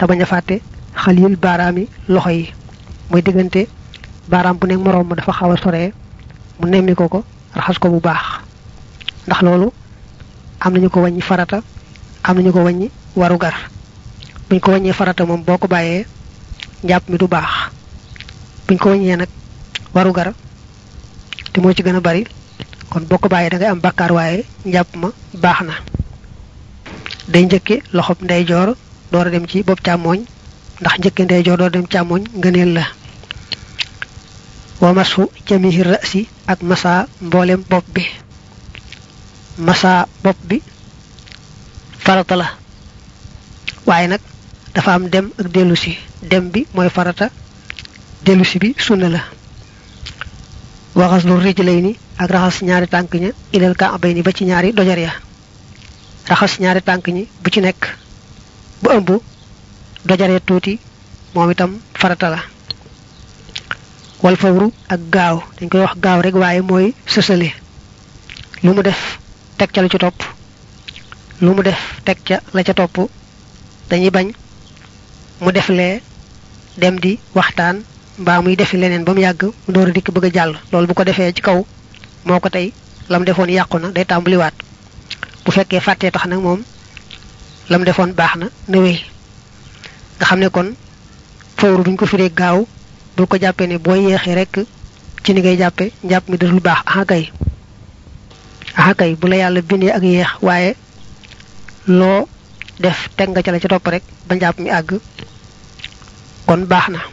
te bañ a fàtte xalil baaraami loxo yi mooy diggante baaraam bu nekk moroom ma dafa xaw a soree mu nemmi ko ko raxas ko bu baax ndax loolu am nañu ko wàññi farata am nañu ko wàññi waru gar buñ ko wàññee farata moom boo ko bàyyee njàpp mi du baax buñ ko wàññee nag waru gar te moo ci gën a bari kon boo ko bàyyee da ngay am bàkkaar waaye njàpp ma baax na day njëkke loxob ndeyjoor door a dem ci bopp càmmooñ ndax njëkke ndeyjoor door a dem càmmooñ ngëneel la wa masu jamihi rasi ak masa mboolem bopp bi masa bopp bi farata la waaye nag dafa am dem ak dellusi dem bi mooy farata dellusi bi sunna la waxas lu rijlay ni ak raxas ñaari tànk ña ilal ka abay ni ba ci ñaari dojar ya raxas ñaari tànk ñi bu ci nekk bu ëmb dojaree tuuti moom itam farata la wal fawru ak gaaw dañ koy wax gaaw rek waaye mooy sësale lu mu def teg ca la ci topp lu mu def teg ca la ca topp dañuy bañ mu def lee dem di waxtaan mbaa muy defi leneen ba mu yàgg mu door a dikk bëgg a jàll loolu bu ko defee ci kaw moo ko tey la mu defoon yàqu na day tàmbaliwaat bu fekkee fàttee tax nag moom la mu defoon baax na na wéy nga xam ne kon fawru duñ ko firee gaaw bul ko jàppee ne boo yeexee rek ci ni ngay jàppe njàpp mi dul baax aha kay aha kay bu la yàlla bindee ak yeex waaye loo def teg nga ca la ca topp rek ba njàpp mi àgg kon baax na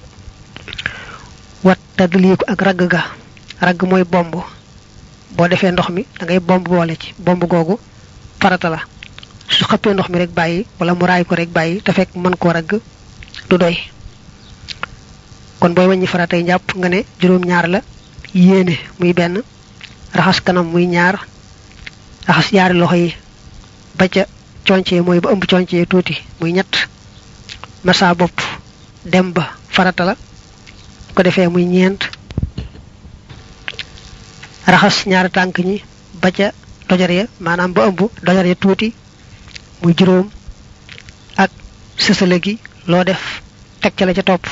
wat tadliiku ak ragg ga ragg mooy bomb boo defee ndox mi da ngay bomb boole ci bomb googu farata la su xëppee ndox mi rek bàyyi wala mu raay ko rek bàyyi te fekk mën koo ragg du doy kon booy wàññi faratay njàpp nga ne juróom-ñaar la yéene muy benn raxas kanam muy ñaar raxas ñaari loxo yi ba ca concee mooy ba ëmb concee tuuti muy ñett masa bopp dem ba farata la ko defee muy ñeent raxas ñaari tànk ñi ba ca dojar ya maanaam ba ëmb dojar ya tuuti muy juróom ak sësale gi loo def teg ca la ca topp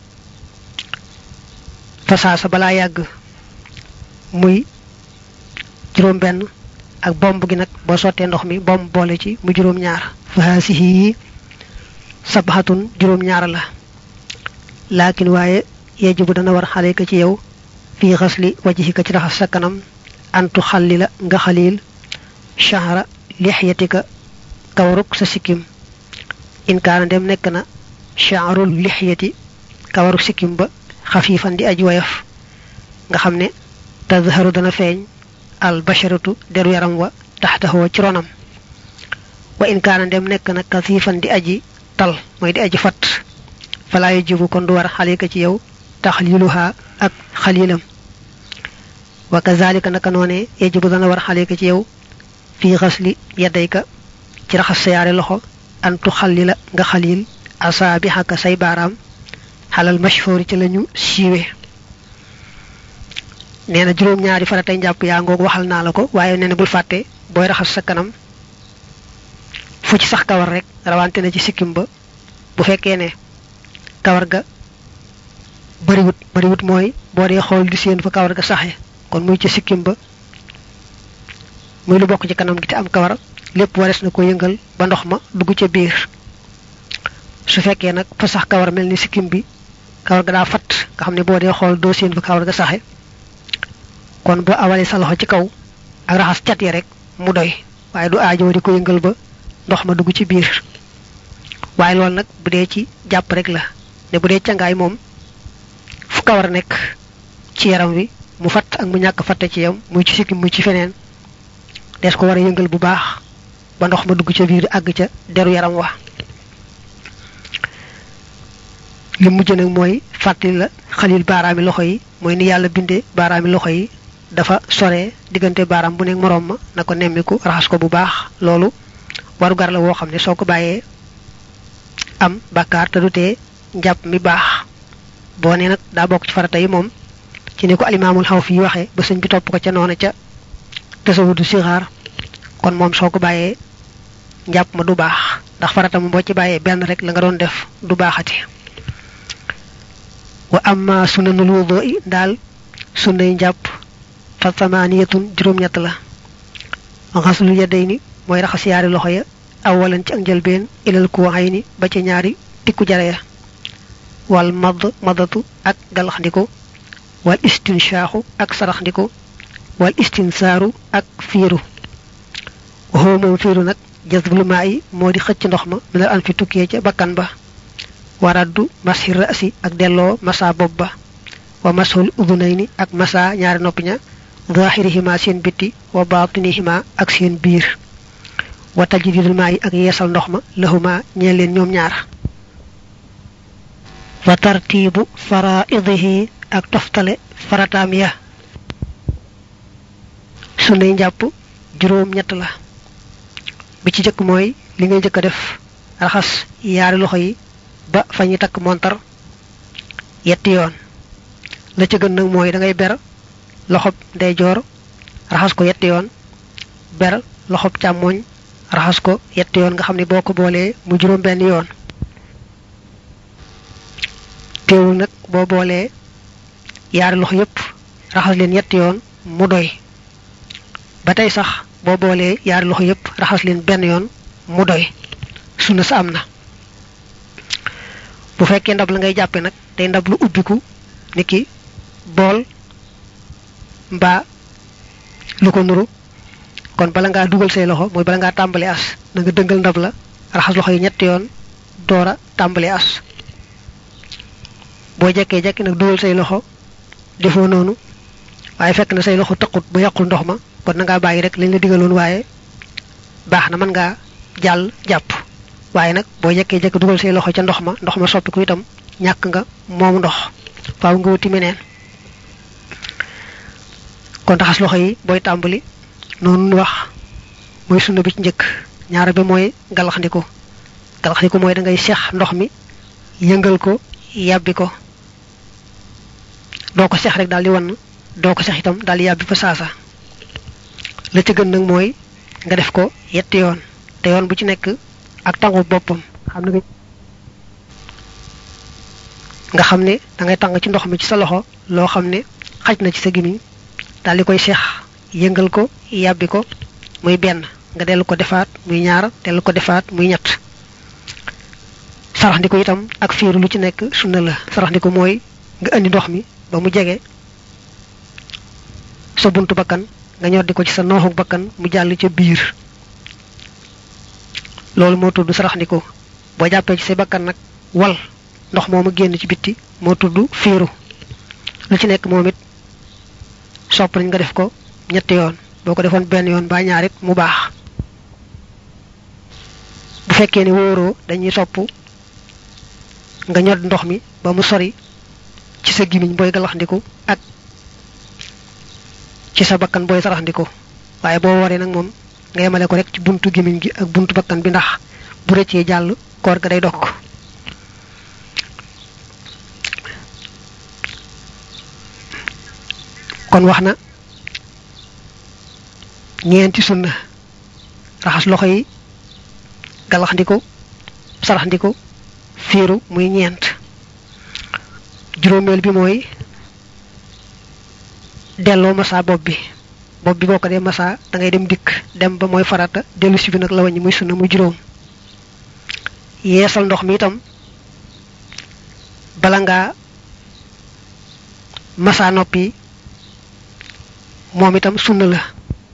fasaasa balaa yàgg muy juróom benn ak bomb gi nag boo sottee ndox mi bomb boole ci mu juróom ñaar fahaasihi yi sabaxatun juróom ñaar la laakin waaye yejibu dana war xale ka ci yow fii xasli wajhika ci raxas sa kanam antu xalli la nga xaliil shahra lixyatika kawaruk sa sikkim in kaana dem nekk na shahrul lixyati kawaruk sikkim ba xafiifan di aj woyof nga xam ne tazharu dana feeñ al basharatu deru yaram wa taxtaxoo ci ronam wa in kaana dem nekk na kasiifan di aji tal mooy di aji fat falaa yajibu kon du war xalika ci yow taxliluha ak xalilam wa kazalika naka noone yajibu dana war xalika ci yow fii xasli yaddayka ci raxas sa yaari loxo antu xallila nga xalil asaabixaka say baaraam xalal mashhuri ci lañu siiwe nee na juróom-ñaari faratay njàpp yaa ngoog waxal naa la ko waaye nee na bul fàtte booy raxas sa kanam fu ci sax kawar rek rawante na ci sikkim ba bu fekkee ne kawar ga bariwut bariwut mooy boo dee xool di seen fa kawar ga saxe kon muy ci sikkim ba muy lu bokk ci kanam gi te am kawar lépp wares na ko yëngal ba ndox ma dugg ca biir su fekkee nag fa sax kawar mel ni sikkim bi kawar ga daa fat nga xam ne boo dee xool doo seen fa kawar ga saxe kon boo awalee sa loxo ci kaw ak raxas cat yi rek mu doy waaye du aajoo di ko yëngal ba ndox ma dugg ci biir waaye loolu nag bu dee ci jàpp rek la ne bu dee cangaay moom fu kawar nekk ci yaram wi mu fatt ak mu ñàkk fatte ci yam muy ci sikkim muy ci feneen des ko war a yëngal bu baax ba ndox ma dugg ca biir àgg ca deru yaram wa li mujj nag mooy fàttali la xalil baaraami loxo yi mooy ni yàlla bindee baaraami loxo yi dafa sore diggante baaraam bu nekk moroom ma na ko nemmiku raxas ko bu baax loolu waru gar la woo xam ne soo ko bàyyee am bàkkaar te du tee njàpp mi baax boo ne nag daa bokk ci farata yi moom ci ni ko alimaamul xaw fi waxee ba sëñ bi topp ko ca noona ca tasawudu sixaar kon moom soo ko bàyyee njàpp ma du baax ndax farata mu boo ci bàyyee benn rek la nga doon def du baaxati wa amma sunanul wudu i daal sunnay njàpp fa samaniyatun juróom-ñett la xaslu yadayni mooy raxas yaari loxo ya awalan ci ak njëlbeen ilal kuwayni ba ci ñaari tikku jare ya wal madd madatu ak galaxndiku wal istinshaaxu ak saraxndiku wal istinsaaru ak fiiru waxoo moom fiiru nag jazbul maa yi moo di xëcc ndox ma minal an fi tukkee ca bakkan ba waraddu mashi rasi ak delloo masa bopp ba wa mashul udunayni ak masa ñaari noppi ña zahirihima seen bitti wa batinihima ak seen biir wa tajdidul maa yi ak yeesal ndox ma lahuma ñeel leen ñoom ñaar wa tartibu faraidihi ak toftale farataam ya sunnay njàpp juróom ñett la bi ci jëkk mooy li ngay jëkk a def raxas yaari loxo yi ba fa ñuy takk montar yetti yoon la ca gën nag mooy da ngay ber loxob ndeyjoor raxas ko yetti yoon ber loxob càmmooñ raxas ko yetti yoon nga xam ne boo ko boolee mu juróom benn yoon teewul nag boo boolee yaari loxo yépp raxas leen yetti yoon mu doy ba tey sax boo boolee yaari loxo yépp raxas leen benn yoon mu doy sunna sa am na bu fekkee ndab la ngay jàppe nag day ndab lu ubbiku niki bool mbaa lu ko nuru kon bala ngaa dugal say loxo mooy bala ngaa tàmbali as na nga dëngal ndab la raxas loxo yi ñetti yoon door a tàmbali as boo jekkee jekki nag dugal say loxo defoo noonu waaye fekk na say loxo taqut ba yàqul ndox ma kon na ngaa bàyyi rek lañ la digaloon waaye baax na mën ngaa jàll jàpp waaye nag boo jekkee jekki dugal say loxo ca ndox ma ndox ma soppiku itam ñàkk nga moomu ndox faaw nga wuti meneen kon raxas loxo yi booy tàmbali noonu wax mooy sunna bi ci njëkk ñaara bi mooy galaxndiku galaxndiku mooy da ngay seex ndox mi yëngal ko yàbbi ko doo ko seex rek daal di wann doo ko seex itam daal di yàbbi fa saasa la ca gën nag mooy nga def ko yetti yoon te yoon bu ci nekk ak tangu boppam xam ne nga xam ne da ngay tàng ci ndox mi ci sa loxo loo xam ne xaj na ci sa gimiñ daal di koy seex yëngal ko yàbbi ko muy benn nga dellu ko defaat muy ñaar dellu ko defaat muy ñett sarax ndiko itam ak fiiru lu ci nekk sunna la sarax ndiko mooy nga indi ndox mi ba mu jege sa buntu bakkan nga ñoddi ko ci sa nooxuk bakkan mu jàll ca biir loolu moo tudd sarax ndiko boo jàppee ci say bakkan nag wal ndox moomu génn ci bitti moo tudd fiiru lu ci nekk moom it sopp nañ nga def ko ñetti yoon boo ko defoon benn yoon ba ñaarit mu baax bu fekkee ne wóoroo dañuy sopp nga ñod ndox mi ba mu sori ci sa gimiñ booy galaxndiku ak ci sa bakkan booy saraxndiku waaye boo waree nag moom nga yemale ko rek ci buntu gimiñ gi ak buntu bakkan bi ndax bu rëccee jàll koor ga day dokk kon wax na ñeenti sunna raxas loxo yi galaxndiku saraxndiku fiiru muy ñeent juróomeel bi mooy delloo masa bopp bi bopp bi boo ko dee masa da ngay dem dikk dem ba mooy farata dellu si bi nag la waññi muy sunna muy juróom yeesal ndox mi itam bala ngaa masa noppi moom itam sunna la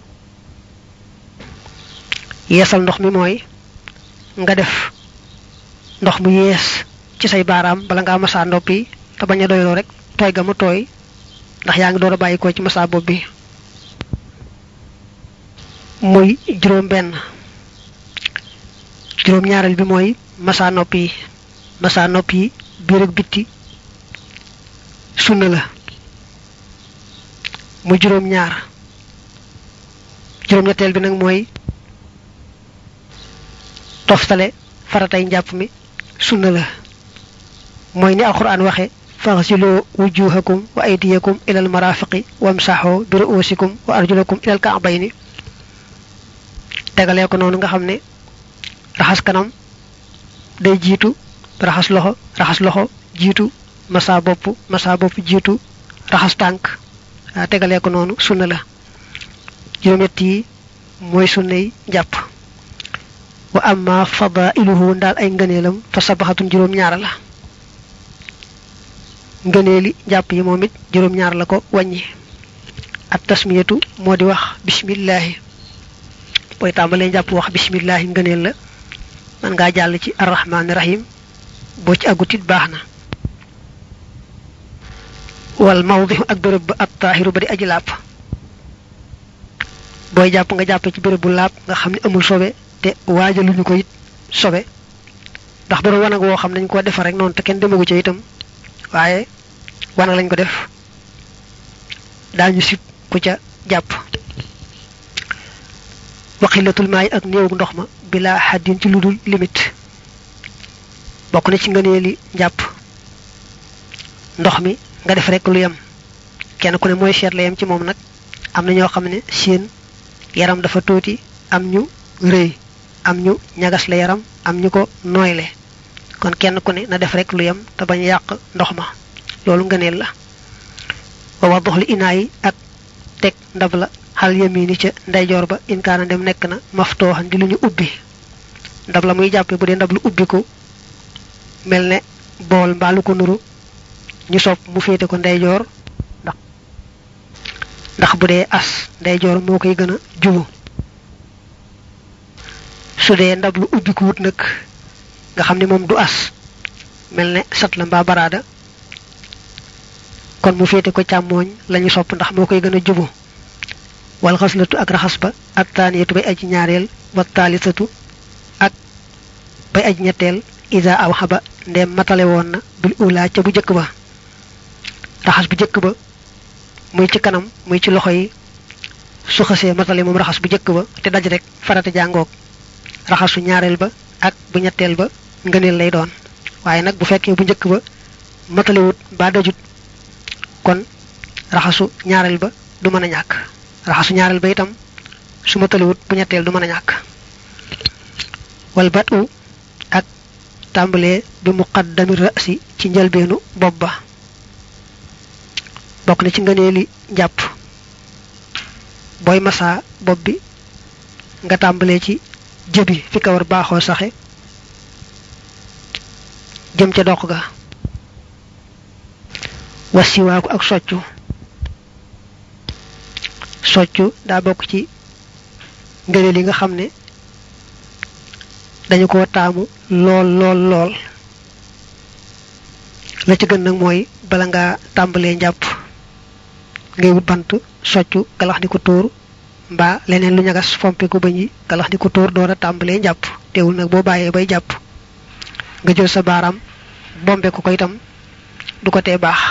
yeesal ndox mi mooy nga def ndox mu yees ci say baaraam bala ngaa masa noppi te bañ a doyloo rek tooy ga mu tooy ndax yaa ngi door a bàyyi ko ci masa bopp bi muy juróom benn juróom ñaareel bi mooy masa nopp yi masa nopp yi biir ak bitti sunna la muy juróom ñaar juróom ñetteel bi nag mooy toftale faratay njàpp mi sunna la mooy ni alquran waxe faghsilu wujuhakum wa aydiyakum ila almarafiqi wamsahu bi ru'usikum wa arjulakum ila alka'bayni tegalee ko noonu nga xam ne raxas kanam day jiitu raxas loxo raxas loxo jiitu masa bopp masa bopp jiitu raxas tànk tegalee ko noonu sunna la juróom-ñett yi mooy sunna yi jàpp wa amma fadailuhu ndaal ay ngëneelam fa sabaxatun juróom-ñaar la ngëneeli jàpp yi moom it juróom-ñaar la ko wàññi at tasmiyatu moo di wax bismillahi booy tàmbalee jàpp wax bismillahi ngëneel la man ngaa jàll ci arrahmaani rahim boo ci àggutit baax na wal mawdihu ak béréb ba at taahiru ba di aji làpp booy jàpp nga jàppe ci béréb bu laab nga xam ne amul sobe te waajaluñu ko it sobe ndax bu doon wanag woo xam nañ koo defar rek noonu te kenn demagu ca itam waaye wanag lañ ko def daañu sib ku ca jàpp waxilatul maay ak néew ndox ma bila xaddin ci lu dul limite bokk na ci ngëneeli njàpp ndox mi nga def rek lu yem kenn ku ne mooy seet la yem ci moom nag am na ñoo xam ne seen yaram dafa tuuti am ñu rëy am ñu ñagas la yaram am ñu ko nooyle kon kenn ku ne na def rek lu yem te bañ yàq ndox ma loolu ngëneel la wa wadox li inaa yi ak teg ndab la xal yamini ca ndeyjoor ba inkaana dem nekk na maftooxan di lu ñu ubbi ndab la muy jàppe bu dee ndab lu ubbi ko mel ne bool mbaa lu ko nuru ñu sopp mu féete ko ndeyjoor ndax ndax bu dee as ndeyjoor moo koy gën a jubu su dee ndab lu ubbi ko wut nag nga xam ne moom du as mel ne sat la mbaa baraada kon mu féete ko càmmooñ lañu sopp ndax moo koy gën a jubu wal xaslatu ak raxas ba ak taaniyatu bay aji ñaareel wa taalisatu ak bay aji ñetteel isa aw xaba ndem matale woon na bil ula ca bu jëkk ba raxas bu jëkk ba muy ci kanam muy ci loxo yi su xasee matale moom raxas bu jëkk ba te daj rek farata jàngoog raxasu ñaareel ba ak bu ñetteel ba ngëneel lay doon waaye nag bu fekkee bu njëkk ba matalewut ba dajut kon raxasu ñaareel ba du mën a ñàkk raxasu ñaareel ba itam su matalewut bu ñetteel du mën a ñàkk wal bat u ak tàmbalee bi muqaddami rasi ci njëlbeenu bopp ba bokk na ci ngëneeli njàpp booy masa bopp bi nga tàmbalee ci jëbi fi kawar baaxoo saxe jëm ca dox ga wasiwaaku ak soccu soccu daa bokk ci ngëneel yi nga xam ne dañu ko taamu lool lool lool la ci gën nag mooy bala ngaa tàmbalee njàpp ngay wut bant soccu galax di ko tóor mbaa leneen lu ñagas fompe ko bañ yi galax di ko tóor door a tàmbalee njàpp teewul nag boo bàyyee bay jàpp nga jël sa baaraam bombe ko ko itam du ko tee baax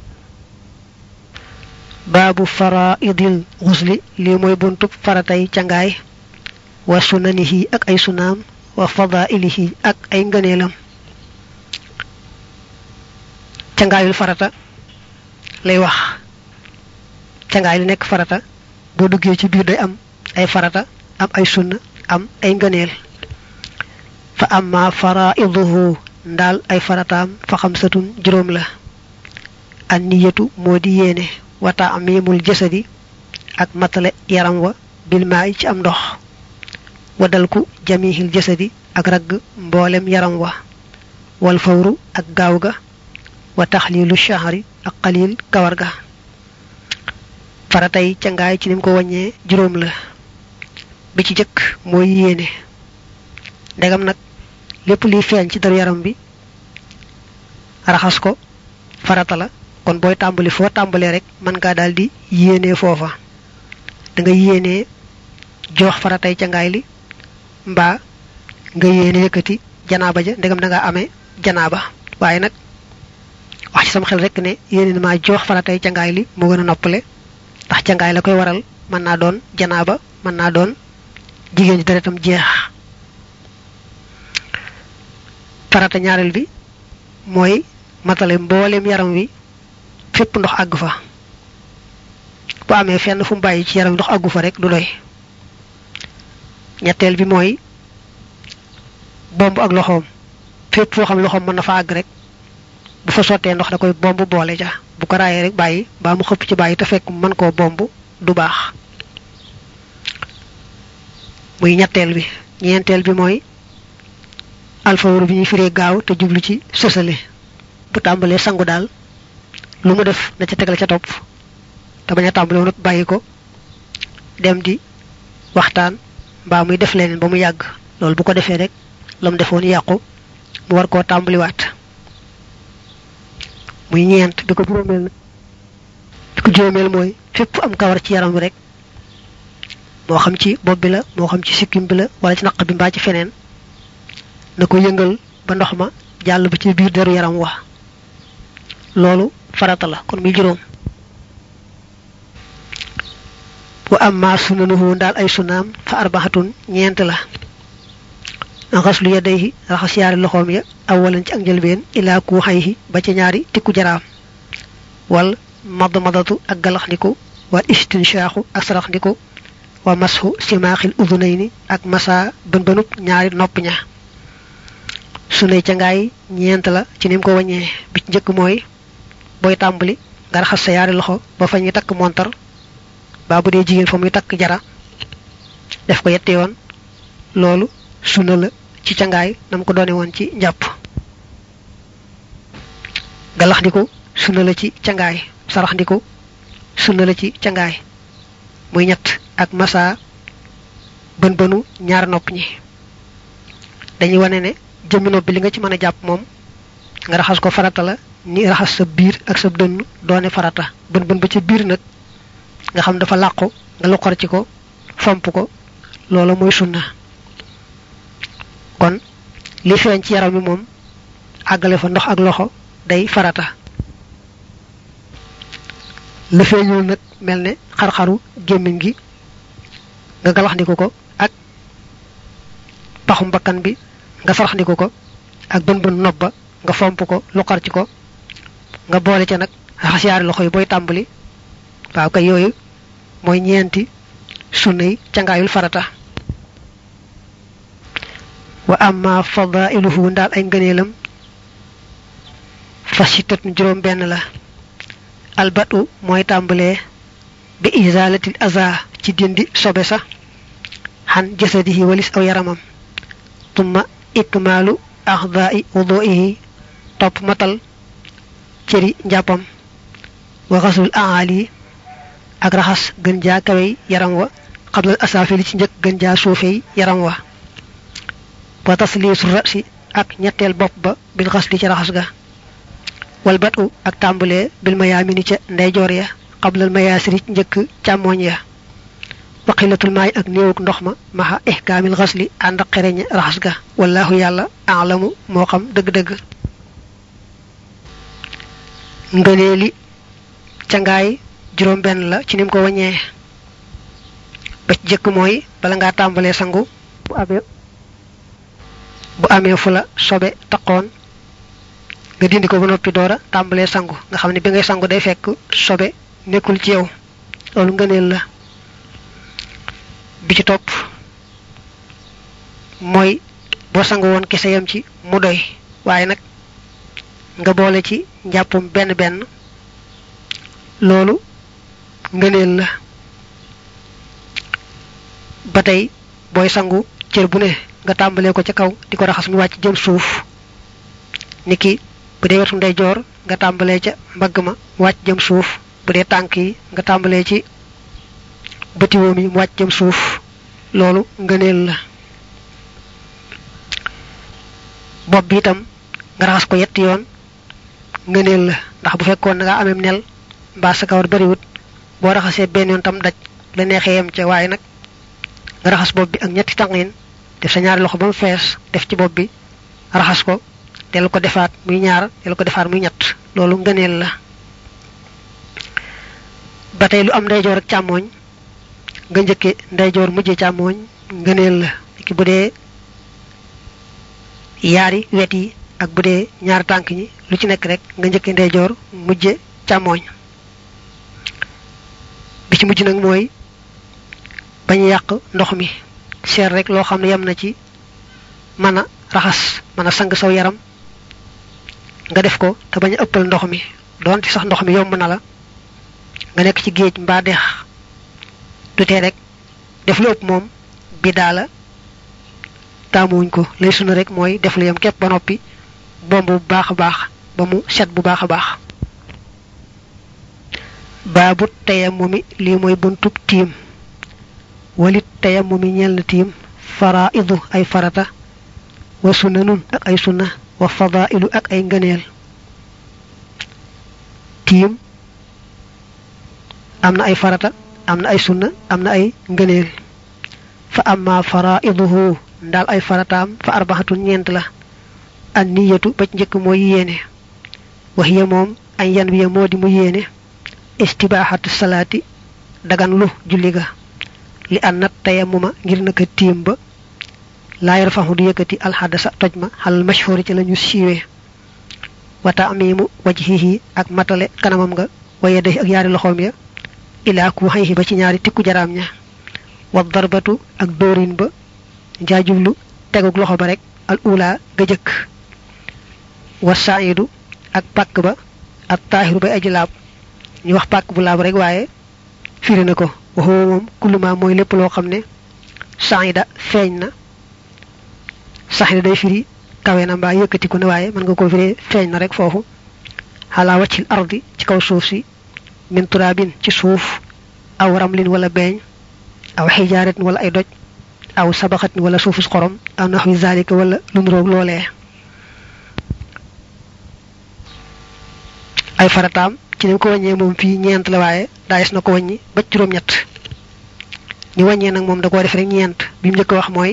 baabu faraidil xusli lii mooy buntub faratay cangaay wa sunanihi ak ay sunaam wa fadailihi ak ay ngëneelam cangaayul farata lay wax cangaay li nekk farata boo duggee ci biir day am ay farata am ay sunna am ay ngëneel fa amma faraiduhu ndaal ay farataam fa xamsatun juróom la an niyatu moo di yéene wa taamimul jasadi ak matale yaram wa bil maay ci am ndox wa dalku jamihil jasadi ak ragg mboolem yaram wa wal fawru ak gaaw ga wa taxlilu shahri ak xalil kawar ga faratay cangaay ci nim ko wàññee juróom la bi ci jëkk mooy yéene ndegam nag lépp liy feeñ ci daru yaram bi raxas ko farata la kon booy tàmbali foo tàmbalee rek mën ngaa daal di yéenee foofa da nga yéenee jox faratay cangaay li mbaa nga yéene yëkkati janaaba ja ndegam da nga amee janaaba waaye nag wax ci sama xel rek ne yéene na maa jox faratay cangaay li moo gën a noppale ndax cangaay la koy waral mën naa doon janaaba mën naa doon jigéen ji deretam jeex farata ñaareel bi mooy matale mboolem yaram wi fépp ndox àgg fa bu amee fenn fu mu bàyyi ci yaram ndox àggu fa rek du doy ñetteel bi mooy bomb ak loxoom fépp foo xam loxoom mën na fa àgg rek bu fa sottee ndox da koy bomb boole ja bu ko raayee rek bàyyi baa mu xëpp ci bàyyi te fekk mën koo bomb du baax muy ñetteel bi ñeenteel bi mooy alfawru bi ñuy firee gaaw te jublu ci sësale bu tàmbalee sangu daal lu mu def na ca tegal ca topp te bañ a tàmbale woon bàyyi ko dem di waxtaan mbaa muy def leneen ba mu yàgg loolu bu ko defee rek la mu defoon yàqu mu war koo tàmbaliwaat muy ñeent bi ko juróomeel nag bi ko juróomeel mooy fépp am kawar ci yaram wi rek moo xam ci bopp bi la moo xam ci sikkim bi la wala ci naq bi mbaa ci feneen na ko yëngal ba ndox ma jàll ba ci biir deru yaram wa loolu farata la kon muy juróom wa amma sunanuhu ndaal ay sunaam fa arbaxatun ñeent la xaslu yadayhi raxas yaari loxoom ya awalan ci ak njëlbeen ilaa ku xayhi ba ci ñaari tikku jaraam wal madd madatu ak galaxndiku wal istinshaaxu ak saraxndiku wa masxu simaaxil udunayni ak masa bën bënub ñaari nopp ña sunay ca ngaay ñeent la ci nim ko waññee bi ci njëkk mooy booy tàmbali nga raxas sa yaari loxo ba fa ñuy takk montar baa bu dee jigéen fa muy takk jara def ko yetti yoon loolu sunna la ci cangaay nam ko doone woon ci njàpp galax ndiku sunna la ci cangaay sarax ndiku sunna la ci cangaay muy ñett ak masa bën bënu ñaar nopp ñi dañuy wane ne jëmmi nopp bi li nga ci mën a jàpp moom nga raxas ko farata la ni raxas sa biir ak sa dënn doone farata bën bën ba ca biir nag nga xam dafa làqu nga luqar ci ko fomp ko loolu mooy sunna kon li feeñ ci yaram mi moom àggale fa ndox ak loxo day farata la feeñul nag mel ne xar-xaru gémmiñ gi nga galaxndiku ko ak paxum bakkan bi nga saraxndiku ko ak bën bën nopp ba nga fomp ko luqar ci ko nga boole ca nag raxas yaari loxo yi booy tàmbali waaw kay yooyu mooy ñeenti sunna yi cangaayul farata wa amma fadailuhu ndaal ay ngëneelam fasitat juróom benn la albatu mooy tàmbalee bi izalatil aza ci dindi sobe sa xan jasadihi walis aw yaramam tumma ikmaalu axdaai wuduihi topp matal cëri njàppam wa xasul aali ak raxas gën jaa kawey yaram wa xablal asaafili ci njëkk gën jaa suufey yaram wa wa tasliisu rasi ak ñetteel bopp ba bil xas li ci raxas ga wal batu ak tàmbalee bil mayaamini ca ndeyjoor ya xablal mayaasiri ci njëkk càmmooñ ya wa xilatul maay ak néewuk ndox ma maxa ihkaamil xasli ànd ak xereñ raxas ga wallahu yàlla alamu moo xam dëgg-dëgg ngëneeli cangaay juróom benn la ci nim ko waññee ba ci jëkk mooy bala ngaa tàmbalee sangu bu amee bu amee fu la sobe taqoon nga dindi ko ba noppi doora tàmbalee sangu nga xam ne bi ngay sangu day fekk sobe nekkul ci yow loolu ngëneel la bi ci topp mooy boo sangu woon kese yam ci mu doy waaye nag nga boole ci njàppum benn benn loolu ngëneel la ba tey booy sangu cër bu ne nga tàmbalee ko ca kaw di ko raxas mu wàcc jëm suuf niki bu dee wetu ndeyjoor nga tàmbalee ca mbagg ma mu wàcc jëm suuf bu dee tànk yi nga tàmbalee ci bëtiwoom yi mu wàcc jëm suuf loolu ngëneel la bopp bi itam nga raxas ko yetti yoon ngëneel la ndax bu fekkoon na nga amem nel mbaa sa kawar bariwut boo raxasee benn yoon tam daj la neexee yem ca waaye nag nga raxas bopp bi ak ñetti tànqin def sa ñaari loxo ba mu fees def ci bopp bi raxas ko dellu ko defaat muy ñaar dellu ko defaat muy ñett loolu ngëneel la ba tey lu am ndeyjoor ak càmmooñ nga njëkke ndeyjoor mujje càmmooñ ngëneel la ki bu dee yaari wet yi ak bu dee ñaari tànk ñi lu ci nekk rek nga njëkke ndeyjoor mujje càmmooñ bi ci mujj nag mooy bañ yàq ndox mi seet rek loo xam ne yem na ci mën a raxas mën a sang saw yaram nga def ko te bañ a ëppal ndox mi doonte sax ndox mi yomb na la nga nekk ci géej mbaa dex du tee rek def lu ëpp moom bi daala taamuwuñ ko lay sunu rek mooy def lu yem képp ba noppi bomb bu baax a baax ba mu set bu baax a baax baabu tayammumi lii mooy buntub tiim walit tayammumi ñeel na tiim faraidu ay farata wa sunanun ak ay sunna wa fadailu ak ay ngëneel tiim am na ay farata am na ay sunna am na ay ngëneel fa amma faraiduhu ndaal ay farataam fa arbaxatun ñeent la an niyatu ba njëkk mooy yéene wax ya moom añ yan wiya moo di mu yéene istibaaxatu salaati dagan lu julli ga li an nat tayammuma ngir naka tiim ba laa yarfaxu du yëkkati alxadasa toj ma xalal mashhuri ci lañu siiwee wa taamimu wajhihi ak matale kanamam nga wa yadayhi ak yaari loxoom ya ilaa ku xayhi ba ci ñaari tikku jaraam ña wa darbatu ak dóorin ba jaajublu tegug loxo ba rek al ula ga jëkk wa saidu ak pàkk ba ak taahiru bay aji laab ñu wax pàkk bu laab rek waaye firi na ko waxoo moom kulluma mooy lépp loo xam ne saida feeñ na saxida day firi kawe na mbaa yëkkatiku ne waaye mën nga ko firi feeñ na rek foofu xalaa waccil ardi ci kaw suuf si min turaabin ci suuf aw ramlin wala beeñ aw xijaaratin wala ay doj aw sabaxatin wala suufus xorom aw naxwi zalika wala lu nuroog loolee ay farataam ci nañ ko wàññee moom fii ñeent la waaye daayis na ko wàññi ba juróom-ñett ñu wàññee nag moom da koo def rek ñeent bi mu njëkk wax mooy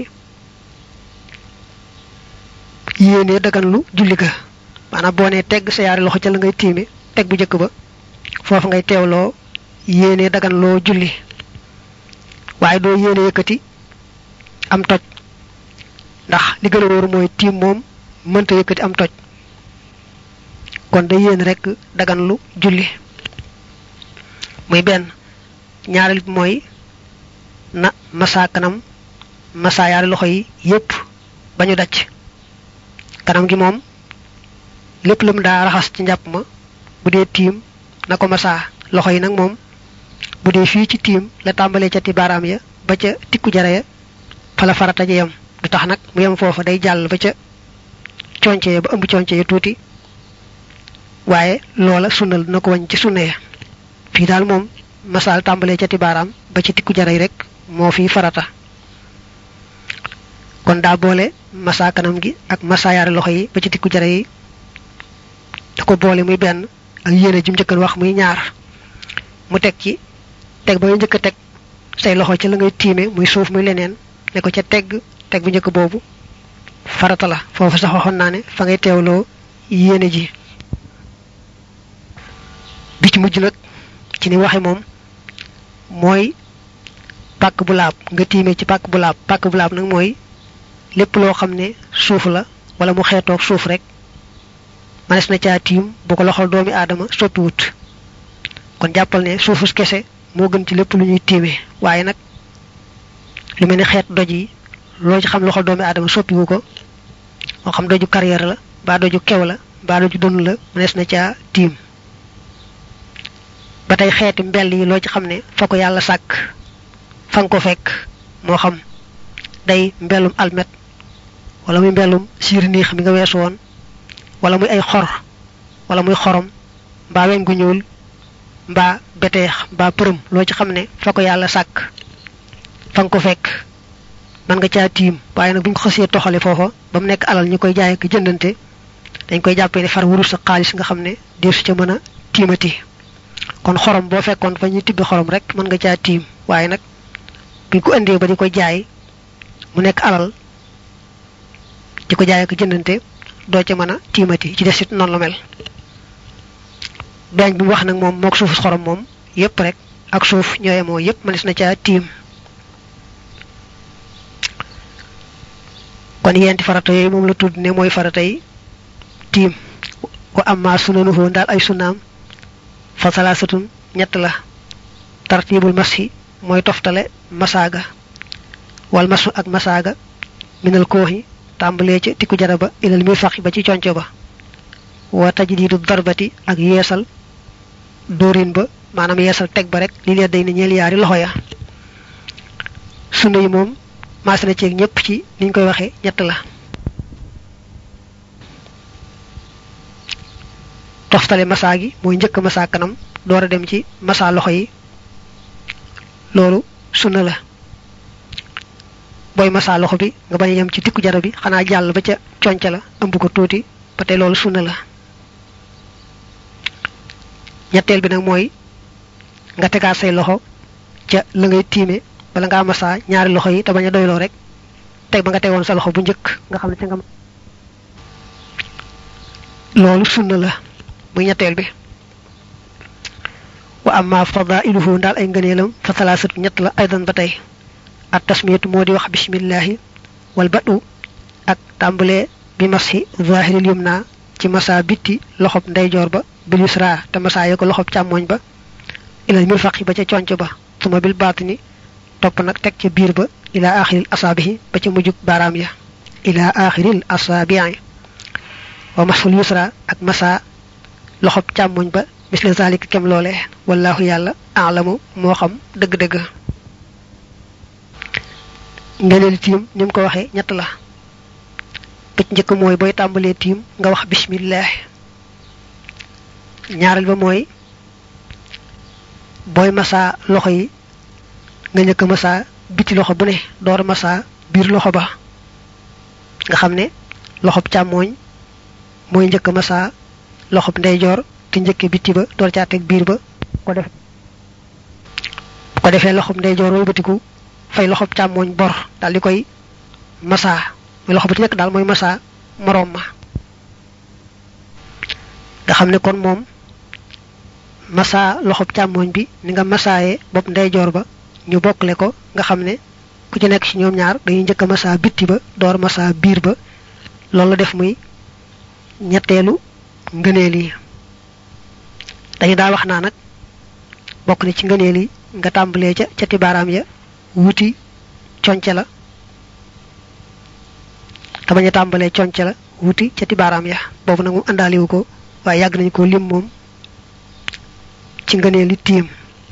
yéene dagan lu julli ga maanaam boo nee tegg sa yaari loxo ca la ngay tiime teg bu njëkk ba foofu ngay teewloo yéene dagan loo julli waaye doo yéene yëkkati am toj ndax li gën a wóor mooy tiim moom mënta yëkkati am toj kon da yéen rek dagan lu julli muy benn ñaareel bi mooy na masa kanam masa yaari loxo yi yépp ba ñu dacc kanam gi moom lépp lu mu daa raxas ci njàpp ma bu dee tiim na ko masa loxo yi nag moom bu dee fii ci tiim la tàmbalee ca ti baaraam ya ba ca tikku jara ya fa la farata ja yem du tax nag mu yem foofa day jàll ba ca conce ya ba ëmb conce ya tuuti waaye loola sunnal dina ko wañ ci sunna ya fii daal moom masaal tàmbalee ca ti baaraam ba ci tikku jara yi rek moo fi farata kon daa boole masa kanam gi ak masa yaari loxo yi ba ci tikku jara yi da ko boole muy benn ak yéene ji mu njëkkan wax muy ñaar mu teg ci teg ba nga njëkk a teg say loxo ci la ngay tiime muy suuf muy leneen ne ko ca tegg teg bu njëkk boobu farata la foofu sax waxoon naa ne fa ngay teewloo yéene ji bi ci mujj nag ci ni waxe moom mooy pàkk bu laab nga tiime ci pàkk bu laab pàkk bu laab nag mooy lépp loo xam ne suuf la wala mu xeetoog suuf rek manes na caa tiim bu ko loxol doomi aadama sottiwut kon jàppal ne suufus kese moo gën ci lépp lu ñuy tiimee waaye nag lu mel ni xeet doj yi loo ci xam loxol doomi aadama soppiwu ko moo xam doju carrière la mbaa doju kew la mbaa doju dënn la manes na caa tiim ba tey xeeti mbell yi loo ci xam ne fa ko yàlla sàkk fa nga ko fekk moo xam day mbellum almet wala muy mbellum siir niix mi nga weesu woon wala muy ay xor wala muy xorom mbaa weñ gu ñuul mbaa beteex mbaa përëm loo ci xam ne fa ko yàlla sàkk fa nga ko fekk man nga caa tiim waaye nag bu ñu ko xasee toxale foofa ba mu nekk alal ñu koy jaay ak jëndante dañ koy jàppee ne far wurus sa xaalis nga xam ne deesu ca mën a tiimati kon xorom boo fekkoon fa ñuy tibbi xorom rek mën nga caa tiim waaye nag buñ ko indee ba di ko jaay mu nekk alal di ko jaay ak jëndante doo ca mën a tiimati ci des it noonu la mel beeñ bi mu wax nag moom mook suufu xorom moom yépp rek ak suuf ñooye moo yépp mënees na caa tiim kon yenti farata yooyu moom la tudd ne mooy faratay tiim wa amma sunanuhu daal ay sunaam fa salaasatun ñett la tartibul mashi mooy toftale masaaga wal masu ak masaaga minal kooxi tàmbalee ca tikku jara ba ilal mi faxi ba ci conco ba wa tajdidu darbati ak yeesal dóorin ba maanaam yeesal teg ba rek li lee day ne ñeel yaari loxo ya sunna yi moom maas na ceeg ñëpp ci niñ koy waxee ñett la toftale masaa gi mooy njëkk masaa kanam door a dem ci masaa loxo yi loolu sunna la booy masaa loxo bi nga bañ a yem ci tikku jara bi xanaa jàll ba ca conca la ëmb ko tuuti ba tey loolu sunna la ñetteel bi nag mooy nga tegaat say loxo ca la ngay tiime bala ngaa masaa ñaari loxo yi te bañ a doyloo rek teg ba nga tegoon sa loxo bu njëkk nga xam ne ca nga loolu sunna la muy ñetteel bi wa amma fadailuhu daal ay ngëneelam fa salaasatu ñett la aydan ba tey at tasmiyatu moo di wax bismillahi wal badu ak tàmbalee bi mashi zahiril yumna ci masa bitti loxob ndeyjoor ba bil yusra te masa yo ko loxob càmmoñ ba ilal mirfaqi ba ca conc ba suma bil baatini topp nag teg ca biir ba ila axiril asaabihi ba ca mujjug baaraam ya ila axiril asaabii wa masul yusra ak masa loxob càmmoñ ba misle zalika kem loole wallahu yàlla alamu moo xam dëgg-dëgg ngeneel tiim ni mu ko waxee ñett la bëc njëkk mooy booy tàmbalee tiim nga wax bismillah ñaareel ba mooy booy masaa loxo yi nga njëkk masaa biti loxo bu ne door masaa biir loxo ba nga xam ne loxob càmmooñ mooy njëkk masaa loxob ndeyjoor te njëkke bitti ba door caa teg biir ba ko def bu ko defee loxob ndeyjoor wëlbatiku fay loxob càmmooñ bor daal di koy masaa muy loxo bu ci nekk daal mooy masaa moroom ma nga xam ne kon moom masaa loxob càmmooñ bi ni nga masaaye bopp ndeyjoor ba ñu bokkle ko nga xam ne ku ci nekk ci ñoom ñaar dañuy njëkk a masaa bitti ba door masaa biir ba loolu la def muy ñetteelu ngëneel yi dañu daa wax naa nag bokk na ci ngëneel yi nga tàmbalee ca cati baaraam ya wuti conce la te bañ a tàmbalee conce la wuti cati baaraam ya boobu nag moom àndaaliwu ko waaye yàgg nañu ko lim moom ci ngëneel li tiim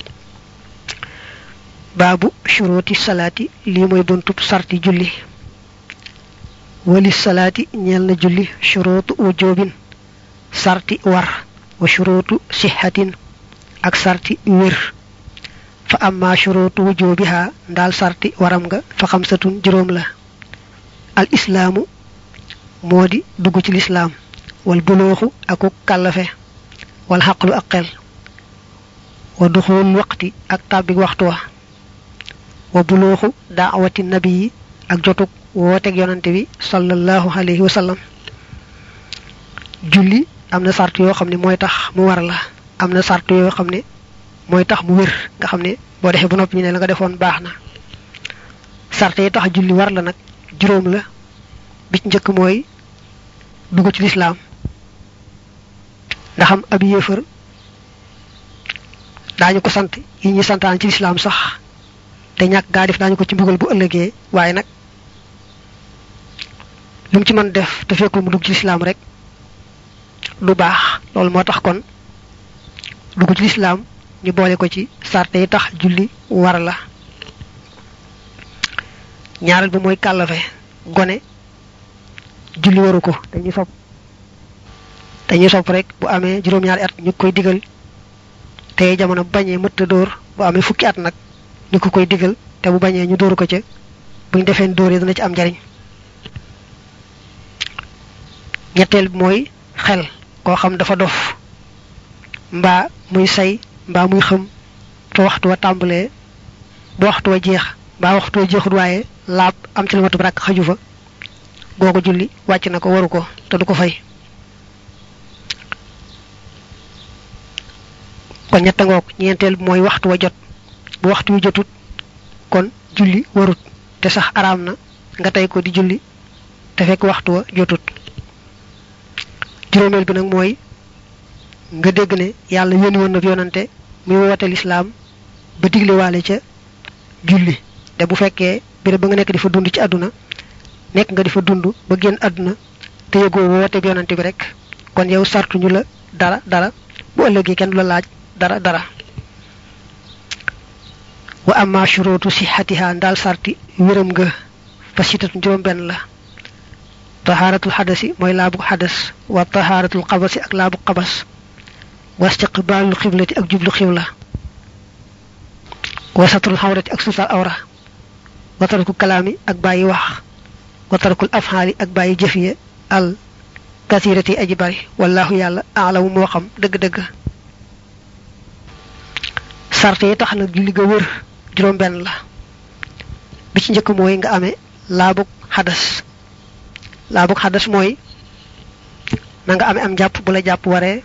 baabu shuruti salaati lii mooy buntub sarti julli wali salaati ñeel na julli shurutu wujubin sarti war wa shurutu sixatin ak sarti wér fa amma shurutu wujubiha ndaal sarti waram nga fa xamsatun juróom la al islaamu moo di dugg ci lislaam wal bulooxu aku kàllafe wal xaqlu ak xel wa duxul waqti ak tàbbik waxtu wa wa bulooxu daawati nabi yi ak jotug wooteeg yonante bi sallallahu alayhi wa sallam julli am na sart yoo xam ne mooy tax mu war la am na sart yoo xam ne mooy tax mu wér nga xam ne boo defee ba noppi ñu ne la nga defoon baax na sart yi tax julli war la nag juróom la bi ci njëkk mooy dugg ci lislaam ndax am ab yéefar daañu ko sant yi ñuy santaan ci lislaam sax te ñàkk gaa def daañu ko ci mbugal bu ëllëgee waaye nag lu mu ci mën def te fekkul mu dugg ci lislaam rek du baax loolu moo tax kon dugg ci lislaam ñu boole ko ci sarte yi tax julli war la ñaareel bi mooy kàllafe gone julli waru ko dañuy sopp dañuy sopp rek bu amee juróom-ñaari at ñu koy digal te jamono bu bañee mëtta dóor bu amee fukki at nag ñu ko koy digal te bu bañee ñu dóoru ko ca buñ defee dóor yi dana ci am njariñ ñetteel bi mooy xel koo xam dafa dof mbaa muy say mbaa muy xam fa waxtu wa tàmbalee ba waxtu wa jeex mbaa waxtu wa jeexut waaye laab am ci lu matu rakk xaju fa googu julli wàcc na ko waru ko te du ko fay kon ñetta ngoog ñeenteel bi mooy waxtu wa jot bu waxtu wi jotut kon julli warut te sax araam na nga tey ko di julli te fekk waxtu wa jotut juróomeel bi nag mooy nga dégg ne yàlla yónni woon na fi yonante muy woote lislaam ba diglewaale ca julli te bu fekkee béréb ba nga nekk di fa dund ci àdduna nekk nga di fa dund ba génn àdduna te yëgoo woote bi yonante bi rek kon yow sartuñu la dara dara bu ëllëgee kenn du la laaj dara dara wa amma shurutu sihatiha ndaal sarti wéram nga fa sitatu juróom benn la tahaaratul xadasi mooy laabu xadas wa tahaaratul xabasi ak laabu xabas wa istiqbaalul xiblati ak jublu xibla wa satrul xawrati ak suutal awra wa tarkul kalaami ak bàyyi wax wa tarkul afhaali ak bàyyi jëf ye al kasirati aji bari wallahu yàlla aalamu moo xam dëgg-dëgg sarte yi tax nag julli ga wër juróom benn la bi ci njëkk mooy nga amee laabug xadas laabug xadas mooy na nga amee am jàpp bu la jàpp waree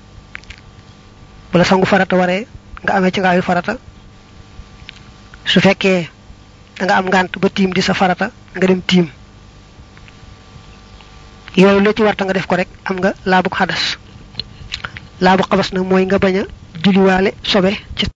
bu la sangu farata waree nga amee ci ngaayu farata su fekkee da nga am ngànt ba tiim di sa farata nga dem tiim yooyu la ci warta nga def ko rek am nga laabug xadas laabu xabas nag mooy nga bañ a julliwaale sobe ci